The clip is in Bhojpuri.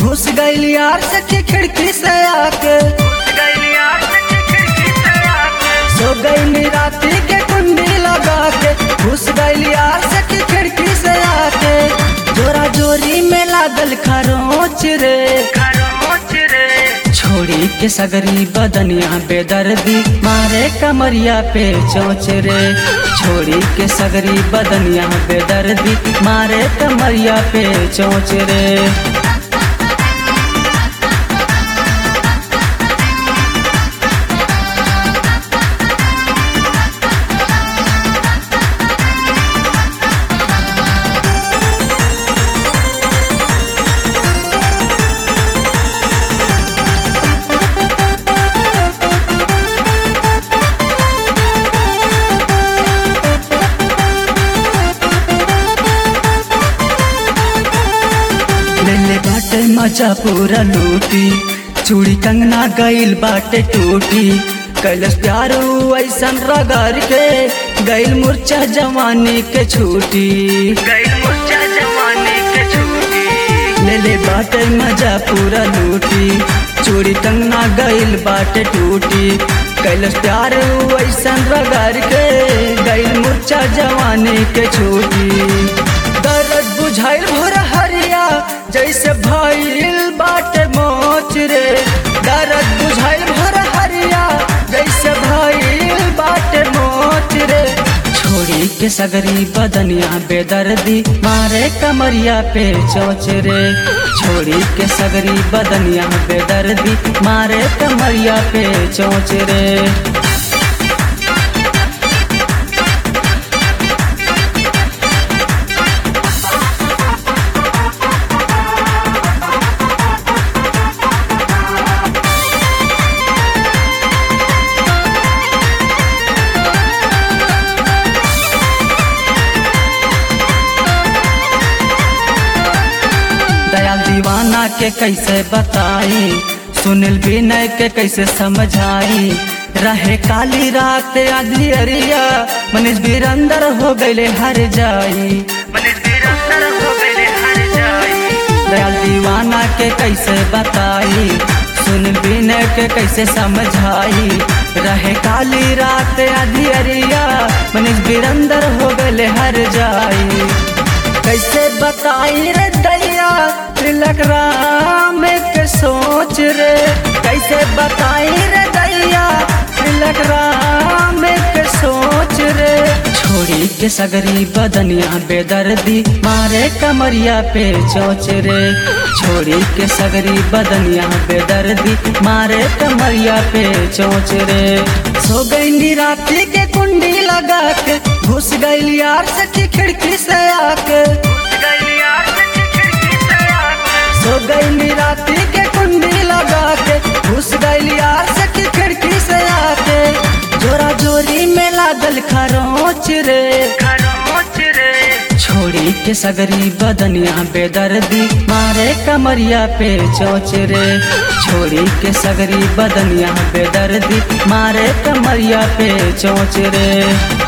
घुस गईल यार सखी खिड़की से आके सो गईल राती के कुंडी लगा के घुस गईल यार सखी खिड़की से आके जोरा जोरी में लागल खरोच रे छोड़ी के सगरी बदनिया बेदर्दी मारे कमरिया पे चोच रे छोड़ी के सगरी बदनिया बेदर्दी मारे कमरिया पे चोच रे लेले बाटे मजा पूरा लूटी चूड़ी कंगना गईल बाटे टूटी कैलस प्यारो ऐसन रगड़ के गईल मुर्चा जवानी के छूटी लेले बाटे मजा पूरा लूटी चूड़ी कंगना गईल बाटे टूटी कैलस प्यार ऐसन रगड़ के गईल मुर्चा जवानी के छूटी दर्द बुझाइल भोर हरिया जैसे भइल बाटे मोच रे दर्द बुझाइल भोर हरिया जैसे भइल बाटे मोच रे छोड़ी के सगरी बदनिया बेदर्दी मारे कमरिया पे चोच रे छोड़ी के सगरी बदनिया बेदर्दी मारे कमरिया पे चोच रे दयाल दीवाना के कैसे बताई सुनील विनय के कैसे समझाई रहे काली रात आधी अरिया मनीष बीरंदर हो गए हर जाई दयाल दीवाना के कैसे बताई सुन विनय के कैसे समझाई रहे काली रात आधी अरिया मनीष बीरंदर हो गए हर जाई कैसे बताई रे दैया तिलक राम के सोच रे कैसे बताई रे दैया तिलक राम के सोच रे छोड़ी के सगरी बदनिया बेदर्दी मारे कमरिया पे चोच रे छोड़ी के सगरी बदनिया बेदर्दी मारे कमरिया पे चोच रे सो गई राती के कुंडी लगा के घुस गई यार सखी खिड़की से आके सो गई राती के कुंडी लगा के घुस गई यार सखी खिड़की से आके जोरा जोरी में लागल खरोच रे छोड़ी के सगरी बदनिया बेदर्दी मारे कमरिया पे चोच रे छोड़ी के सगरी बदनिया बेदर्दी मारे कमरिया पे चोच रे